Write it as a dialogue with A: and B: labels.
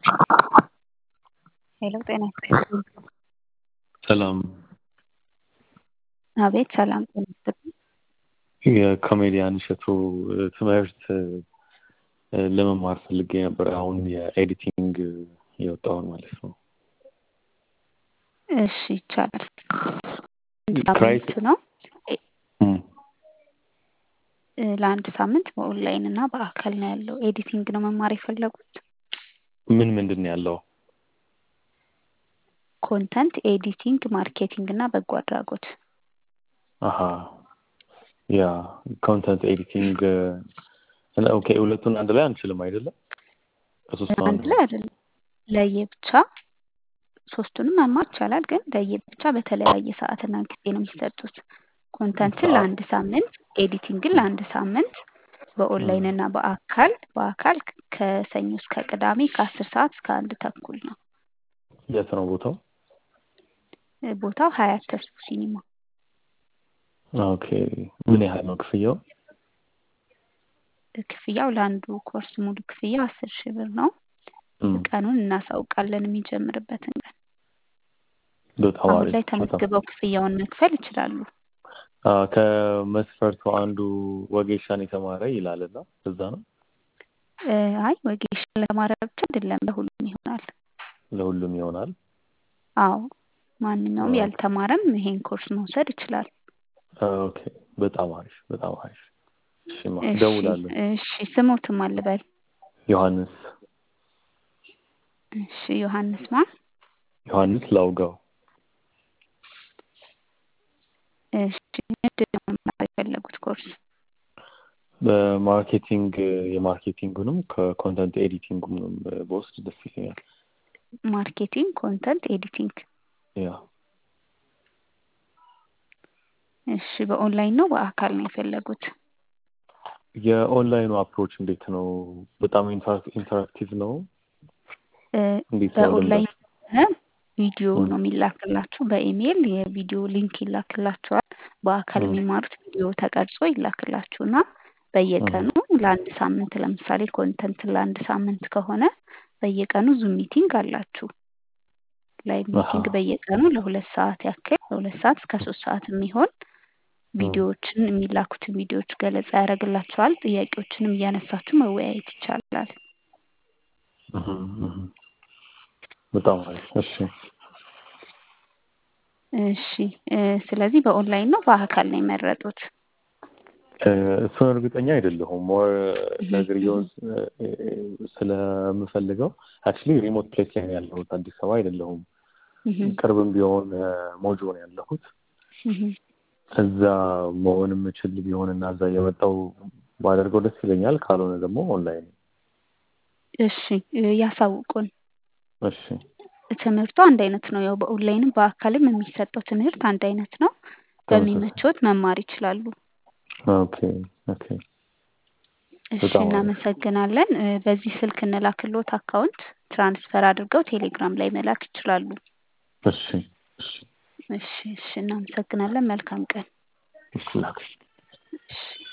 A: ሄሎ ጤና ይስጥልኝ።
B: ሰላም
A: አቤት ሰላም ጤና ይስጥልኝ።
B: የኮሜዲያን እሸቱ ትምህርት ለመማር ፈልጌ ነበር። አሁን የኤዲቲንግ የወጣውን ማለት ነው።
A: እሺ ይቻላል።
B: ፕራይስ
A: ሳምንት ነው እ፣ ለአንድ ሳምንት በኦንላይን እና በአካል ነው ያለው። ኤዲቲንግ ነው መማር የፈለጉት።
B: ምን ምንድን ነው ያለው?
A: ኮንተንት ኤዲቲንግ፣ ማርኬቲንግ እና በጎ አድራጎት።
B: አሀ ያ ኮንተንት ኤዲቲንግ እና ኦኬ፣ ሁለቱን አንድ ላይ አንችልም አይደለም? ከሶስቱ
A: አንድ ላይ አይደለም፣ ለየብቻ ሶስቱንም መማር ይቻላል፣ ግን ለየብቻ በተለያየ ሰዓትና ጊዜ ነው የሚሰጡት። ኮንተንትን ለአንድ ሳምንት፣ ኤዲቲንግን ለአንድ ሳምንት በኦንላይን እና በአካል በአካል ከሰኞ እስከ ቅዳሜ ከአስር ሰዓት እስከ አንድ ተኩል ነው።
B: የት ነው ቦታው?
A: ቦታው ሀያት ተስፉ ሲኒማ።
B: ኦኬ ምን ያህል ነው ክፍያው?
A: ክፍያው ለአንዱ ኮርስ ሙሉ ክፍያው አስር ሺህ ብር ነው።
B: እም፣
A: ቀኑን እናሳውቃለን የሚጀምርበትን ቀን።
B: በጣም
A: አሁን
B: አሪፍ
A: ላይ
B: በጣም
A: ተመዝግበው ክፍያውን መክፈል ይችላሉ።
B: አ፣ ከመስፈርቱ አንዱ ወጌሻን የተማረ ይላልና እዛ ነው
A: እ፣ አይ ወጌሻ ለተማረ ብቻ አይደለም ለሁሉም ይሆናል።
B: ለሁሉም ይሆናል።
A: አዎ ማንኛውም
B: ኦኬ
A: ያልተማረም ይሄን ኮርስ መውሰድ ይችላል።
B: ኦኬ፣ በጣም አሪፍ በጣም አሪፍ። እሺማ
A: እሺ
B: እደውላለሁ።
A: እሺ ስሞትም አልበል።
B: ዮሐንስ
A: እሺ ዮሐንስ ማ
B: ዮሐንስ ላውጋው
A: እሺ ምንድን ነው መማር የፈለጉት ኮርስ?
B: በማርኬቲንግ የማርኬቲንጉንም ከኮንተንት ኤዲቲንጉንም በውስጥ ደስ ይለኛል።
A: ማርኬቲንግ፣ ኮንተንት ኤዲቲንግ።
B: ያ
A: እሺ በኦንላይን ነው በአካል ነው የፈለጉት?
B: የኦንላይኑ አፕሮች እንዴት ነው? በጣም ኢንተራ- ኢንተራክቲቭ ነው?
A: እ፣
B: እንዴት ነው
A: በኦንላይን
B: ልምዳችሁ?
A: ሆነ ቪዲዮ
B: እም፣
A: ነው የሚላክላችሁ። በኢሜይል የቪዲዮ ሊንክ ይላክላችኋል። በአካል
B: እም፣
A: የሚማሩት ቪዲዮ ተቀርጾ ይላክላችሁና
B: እም፣
A: በየቀኑ ለአንድ ሳምንት ለምሳሌ ኮንተንት ለአንድ ሳምንት ከሆነ በየቀኑ ዙም ሚቲንግ አላችሁ። ላይቭ
B: አሀ
A: ሚቲንግ በየቀኑ ለሁለት ሰዓት ያክል ለሁለት ሰዓት እስከ ሶስት ሰዓት የሚሆን
B: እም፣
A: ቪዲዮዎችን የሚላኩትን ቪዲዮዎች ገለጻ ያደርግላችኋል። ጥያቄዎችንም እያነሳችሁ መወያየት ይቻላል።
B: እም፣ እም። በጣም አሪፍ። እሺ
A: እሺ እ፣ ስለዚህ በኦንላይን ነው በአካል ነው የመረጡት?
B: እ፣ እሱን እርግጠኛ አይደለሁም። ሞር
A: እህ፣
B: ነግሬውን
A: እህ፣
B: ስለምፈልገው አክቹዋሊ ሪሞት ፕሌስ ላይ ነው ያለሁት፣ አዲስ አበባ አይደለሁም።
A: እህ፣
B: ቅርብም ቢሆን እ፣ ሞጆ ነው ያለሁት።
A: እህ።
B: እዛ መሆን የምችል ቢሆንና እዛ እየመጣሁ ባደርገው ደስ ይለኛል። ካልሆነ ደግሞ ኦንላይን።
A: እሺ እ፣ ያሳውቁን።
B: እሺ
A: ትምህርቱ አንድ አይነት ነው። ያው በኦንላይንም በአካልም የሚሰጠው ትምህርት አንድ አይነት ነው።
B: ተመሳሳይ።
A: በሚመቾት መማር ይችላሉ።
B: ኦኬ ኦኬ፣
A: እሺ
B: በጣም አሪፍ።
A: እናመሰግናለን። እ፣ በዚህ ስልክ እንላክሎት አካውንት ትራንስፈር አድርገው ቴሌግራም ላይ መላክ ይችላሉ።
B: እሺ እሺ
A: እሺ እሺ እናመሰግናለን። መልካም ቀን።
B: እሺ ላክ።
A: እሺ